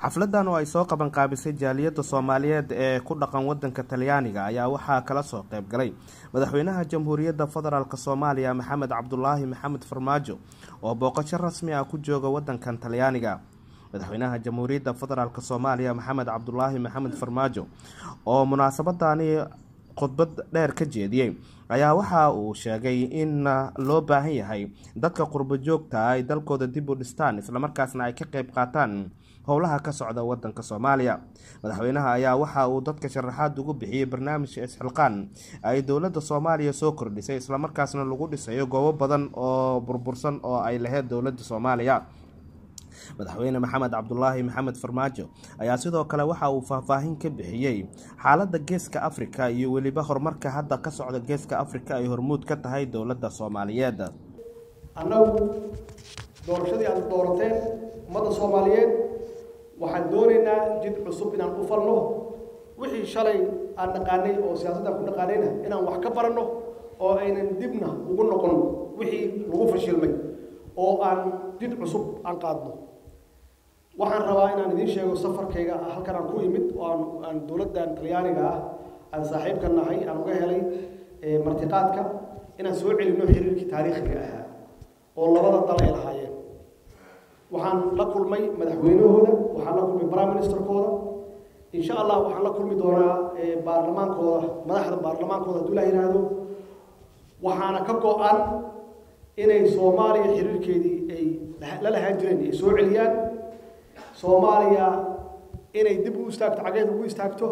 xafladan oo ay soo qaban qaabisay jaaliyadda soomaaliyeed ee ku dhaqan wadanka talyaaniga ayaa waxaa kala soo qeyb galay madaxweynaha jamhuuriyadda federaalk soomaaliya maxamed cabdulaahi maxamed farmaajo oo booqasho rasmi ah ku jooga wadankan talyaaniga madaxweynaha jamhuuriyadda federaalk soomaaliya maxamed cabdulaahi maxamed farmaajo oo munaasabadani khudbad dheer ka jeediyey ayaa waxa uu sheegay in loo baahan yahay dadka qurbo joogta ay dalkooda dib u dhistaan islamarkaasna ay ka qeyb qaataan howlaha ka socda wadanka soomaaliya madaxweynaha ayaa waxa uu dadka sharaxaad ugu bixiyey barnaamijka isxilqaan ay dowladda soomaaliya soo kordhisay islamarkaasna lagu dhisayo goobo badan oo burbursan oo ay lahayd dowladda soomaaliya madaxweyne maxamed cabdulaahi maxamed farmaajo ayaa sidoo kale waxa uu faahfaahin ka bixiyey xaaladda geeska afrika iyo weliba horumarka hadda ka socda geeska afrika ay hormuud ka tahay dowladda soomaaliyeed annagu doorashadii aad doorateen ummadda soomaaliyeed waxaan doonaynaa jid cusub inaan u falno wixii shalay aan dhaqaanay oo siyaasaddan ku dhaqaanayna inaan wax ka baranno oo aynan dibna ugu noqon wixii lagu fashilmay oo aan jid cusub aan qaadno waxaan rabaa inaan idiin sheego safarkayga halkan aan ku imid oo aan aan dowladdan talyaaniga ah aan saaxiibka nahay aan uga helay martiqaadka inaan soo celinno xiriirkii taariikhiga ahaa oo labada dal ay lahaayeen waxaan la kulmay madaxweynahooda waxaan la kulmay prime ministerkooda insha allah waxaan la kulmi doonaa baarlamaankooda madaxda baarlamaankooda hadduu la yidhaahdo waxaana ka go-an inay soomaaliya xiriirkeedii ay la lahaan jireen ay soo celiyaan soomaaliya inay dib u istaagto cageed ugu istaagto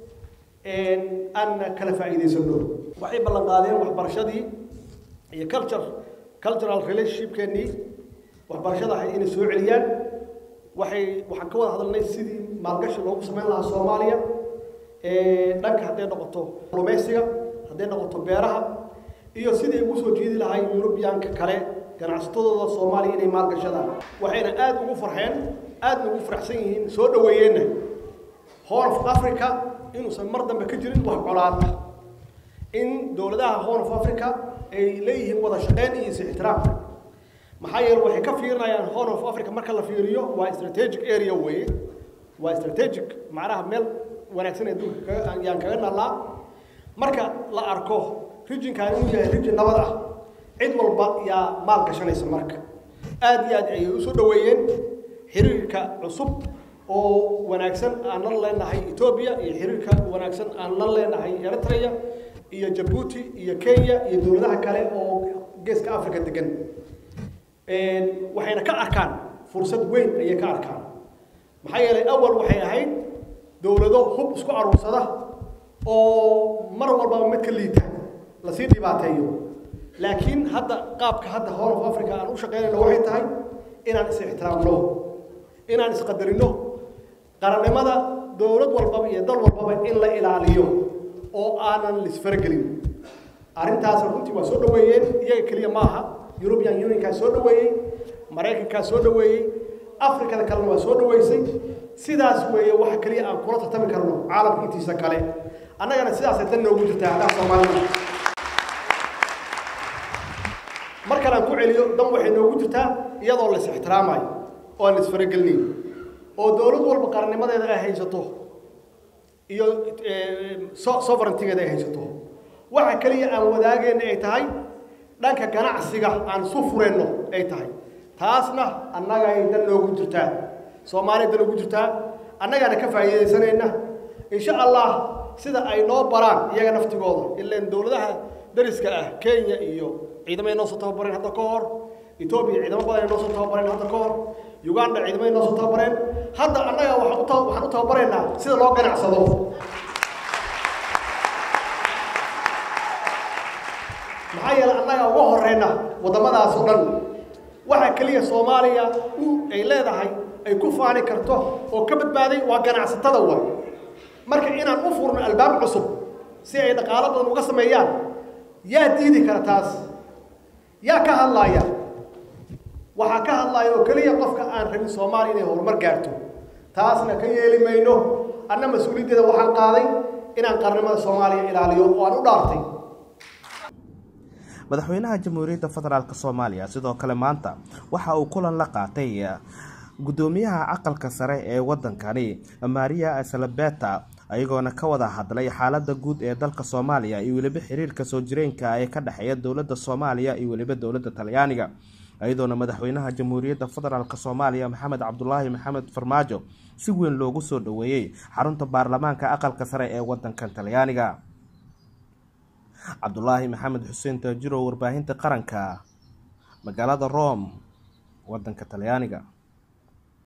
aanna kala faa'iidaysano waxay ballan qaadeen waxbarashadii iyo culture cultural relationshipkeennii waxbarashada ahayd inay soo celiyaan waxay waxaan ka wada hadalnay sidii maalgashi loogu samayn lahaa soomaaliya dhanka hadday noqoto lumeysiga hadday noqoto beeraha iyo siday ugu soo jiidi lahay yurubiyaanka kale ganacsatadooda soomaaliya inay maalgashadaan waxayna aada ugu farxeen aadna ugu faraxsan yihiin soo dhaweeyeenna horn of africa inuusan mar dambe ka jirin wax colaad ah in dowladaha horn of africa ay leeyihiin wada shaqeyn iyo is ixtiraam maxaa yeele waxay ka fiirinayaan horn of africa marka la fiiriyo waa strategic area weeye waa strategic macnaha meel wanaagsan ee adduunka yaan kaga nallaa marka la arko rijinkan inuu yahay rijin nabad ah cid walba yaa maal gashanaysa marka aada iyo aad ayay usoo dhaweeyeen xiriirka cusub oo wanaagsan aan la leenahay etoobiya iyo xiriirka wanaagsan aan la leenahay eritrea iyo jabuuti iyo kenya iyo dowladaha kale oo geeska africa degan waxayna ka arkaan fursad weyn ayay ka arkaan maxaa yeelay awal waxay ahayd dowlado hub isku aruursada oo mar walbaba mid ka liita lasii dhibaateeyo laakiin hadda qaabka hadda horn of africa aan u shaqeynayno waxay tahay inaan is ixtiraamno inaan isqadarino qarannimada dowlad walbaba iyo dal walbaba in la ilaaliyo oo aanan lisfaragelin arrintaas runtii waa soo dhaweeyeen iyaga keliya maaha european unionkaa soo dhaweeyey maraykankaa soo dhaweeyey afrikada kalena waa soo dhaweysay sidaas weeye waxa keliya aan kula tartami karno caalamka intiisa kale annagana sidaasay dan noogu jirtaa haddaa soomaalida mar kale aan ku celiyo dan waxay noogu jirtaa iyadoo lais ixtiraamayo oo aan isfaragelinayn oo dowlad walba qarannimadeeda ay haysato iyo sovereigntigeeda ay haysato waxa keliya aan wadaageenna ay tahay dhanka ganacsiga aan isu fureenno ay tahay taasna annagay dan noogu jirtaa soomaaliya dan noogu jirtaa annagaana ka faa'iidaysanayna insha allah sida ay noo baraan iyaga naftigooda ilaan dowladaha dariska ah kenya iyo ciidamay noo soo tababareen hadda ka hor etoobiya ciidamo badan ay noo soo tababareen hadda ka hor uganda ciidamay noo soo tababareen hadda annaga waxaan uta waxaan u tababaraynaa sida loo ganacsado maxaa yeele annaga uga horeyna waddamadaas oo dhan waxa keliya soomaaliya u ay leedahay ay ku faani karto oo ka badbaaday waa ganacsatada wa marka inaan u furno albaab cusub si ay dhaqaalo badan uga sameeyaan yaa diidi kara taas yaa ka hadlaaya waxaa ka hadlaaya oo keliya qofka aan rabin soomaaliya inay horumar gaarto taasna ka yeeli mayno anna mas-uuliyaddeeda waxaan qaaday inaan qarnimada soomaaliya ilaaliyo oo aan u dhaartay madaxweynaha jamhuuriyadda federaalk soomaaliya sidoo kale maanta waxa uu kulan la qaatay guddoomiyaha aqalka sare ee wadankani maria salabeta ayagoona ka wada hadlay xaalada guud ee dalka soomaaliya iyo weliba xiriirka soo jireenka ee ka dhexeeya dowlada soomaaliya iyo weliba dowlada talyaaniga iyadoona madaxweynaha jamhuuriyadda federaalk soomaaliya maxamed cabdulaahi maxamed farmaajo si weyn loogu soo dhaweeyey xarunta baarlamaanka aqalka sare ee wadankan talyaaniga cabdulaahi maxamed xuseen taajiro warbaahinta qaranka magaalada rome wadanka talyaaniga